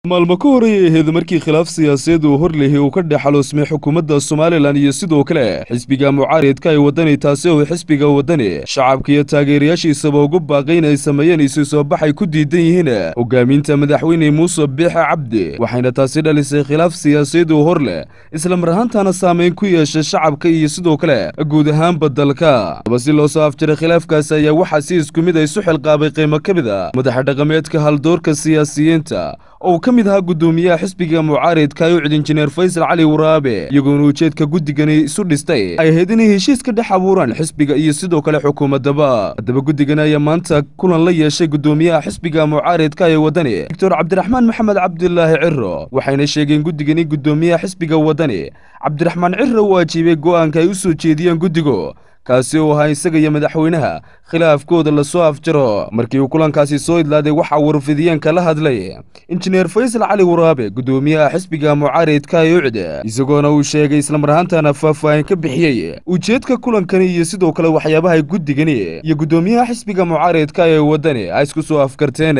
maalmo ka horreeyay ahayd markii khilaaf siyaasadeed uu horlehi uu ka dhex xaloosmay xukuumadda somalilan iyo sidoo kale xisbiga mucaaridka ay waddani taasi oo xisbiga waddani shacabka iyo taageerayaashiisaba ugu baaqay in ay sameeyeen isu soo baxay ku diidan yihiin hogaaminta madaxweyne muuse biixe cabdi waxayna taasi dhalisay khilaaf siyaasadeed uu hor leh islamar ahaantaana saameyn ku yeeshay shacabka iyo sidoo kale guud ahaanba dalka aba si loo soo afjiray khilaafkaasi ayaa waxaa si isku mid ay isu xilqaabay qiimo ka mid a madaxa dhaqameedka haldoorka siyaasiyiinta oo ka mid ahaa guddoomiyaha xisbiga mucaaridka ayucid injineer faysal cali waraabe iyagoona ujeedka guddigani isu dhistay ay ahayd inay heshiis ka dhex abuuraan xisbiga iyo sidoo kale xukuumaddaba haddaba guddigani ayaa maanta kulan la yeeshay guddoomiyaha xisbiga mucaaridka ee waddani doctor cabdiraxmaan maxamed cabdilaahi ciro waxayna sheegeen guddigani guddoomiyaha xisbiga waddani cabdiraxmaan ciro uu ajiibay go'aanka ay u soo jeediyeen guddigu kaasi oo ahaa isaga iyo madaxweynaha khilaafkooda lasoo afjaro markii uu kulankaasi soo idlaaday waxaa warfidiyeenka la hadlay injineer faysal cali waraabe guddoomiyaha xisbiga mucaaridka ee ucd isagoona uu sheegay islamar ahaantaana faahfaahin ka bixiyey ujeedka kulankani iyo sidoo kale waxyaabaha guddigani iyo guddoomiyaha xisbiga mucaaridka ee waddani ay isku soo afkarteen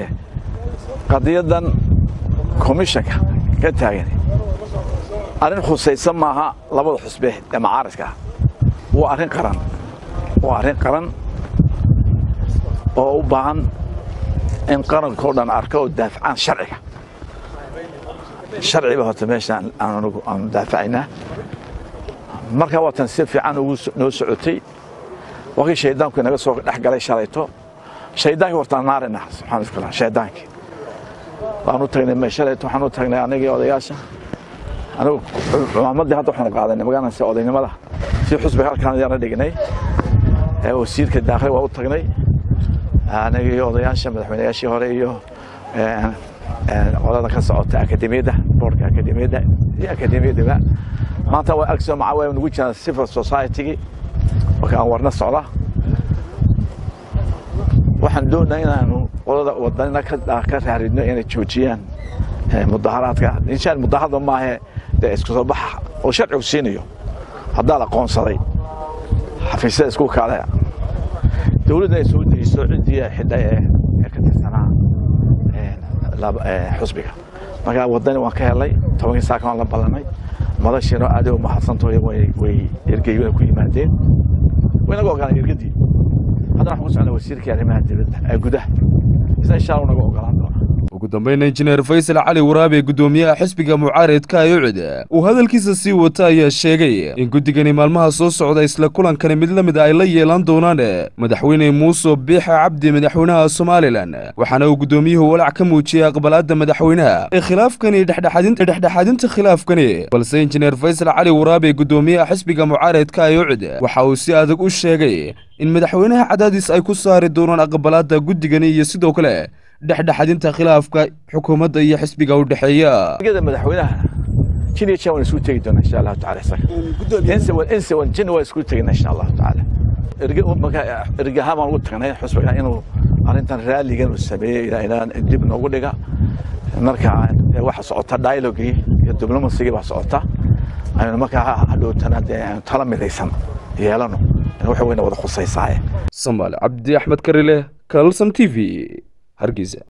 qadiyadan komishanka ka taagan arrin khusaysan maaha labada xusbe ee mucaaridka waa arrin qaran waa arrin qaran oo u baahan in qarankao dhan arka oo daafacaan sharciga sharciba horta meeshaan aanagu aanu daafacaynaa markaa waatan si fiican ugu noo socotay wakii shaydaanku inaga soo dhex galay shalayto shaydaankii hortaan naarina subxaana iskala shaydaankii waanu tagnay shalayto waxaanu tagnay anagii odayaasha anigu cumaamadii hadda waxaanu qaadanay magaalanse odaynimada si xusbiga halkaan ayaana dhignay wasiirka daakli waa u tagnay anagii odayaasha madaxweynayaashii hore iyo qolada ka socota akademiyadda boorka akademiyadda iyo akademiyaddaba maanta waa agso maca waa nugu jiraan civil society-gii marka aan warna socda waxaan doonaa inaanu qolada wadanina ka raaridno inay joojiyaan mudaharaadka inshaan mudaharada maahe dee isku soo baxa oo sharcigu siinayo haddaa la qoonsaday xafiisyada isku kaale dowladda ay soo dejiso ciddii xidha ee ka tirsanaa xusbiga markaa waddani waan ka helnay tobankii saaka waan la ballanay madashiino aad u mahadsantaho way ergeyona ku yimaadeen waynaga ogolaan ergadii haddana waxaan ku socnaa wasiirkii arrimaha dibadda ee gudaha isna insha allah naga ogolaan doona ugu dambayna injineer faysal cali waraabe guddoomiyaha xisbiga mucaaridka ee ucid uu hadalkiisa sii wata ayaa sheegay in guddigani maalmaha soo socda isla kulankani mid la mid a ay la yeelan doonaan madaxweyne muuse biixe cabdi madaxweynaha somalilan waxaana uu guddoomiyuhu walaac ka muujiyey aqbalaadda madaxweynaha ee khilaafkani dhexdhexaadinta khilaafkani balse injineer faysal cali waraabe guddoomiyaha xisbiga mucaaridka ee ucid waxa uu si adag u sheegay in madaxweynaha cadaadis ay ku saari doonaan aqbalaadda guddigani iyo sidoo kale dhexdhexadinta khilaafka xukuumadda iyo xisbiga u dhexeeya madaxweynaha jin iyo jan waan isku tegi doonaa insha allahu taala isaga inse wan jin waan isku tegina insha allahu taala ergahaan baan ugu tagnay xusbiga inuu arrintan raaligan uu sameeyey ilaa dib noogu dhiga marka waxa socota dialogii iyo diblomasigii baa socota aynu markaa hadhowtana dee aynu tala midaysan yeelano waxa weyna wada khusaysaaye samaal cabdi axmed karile kalson t v hargeysa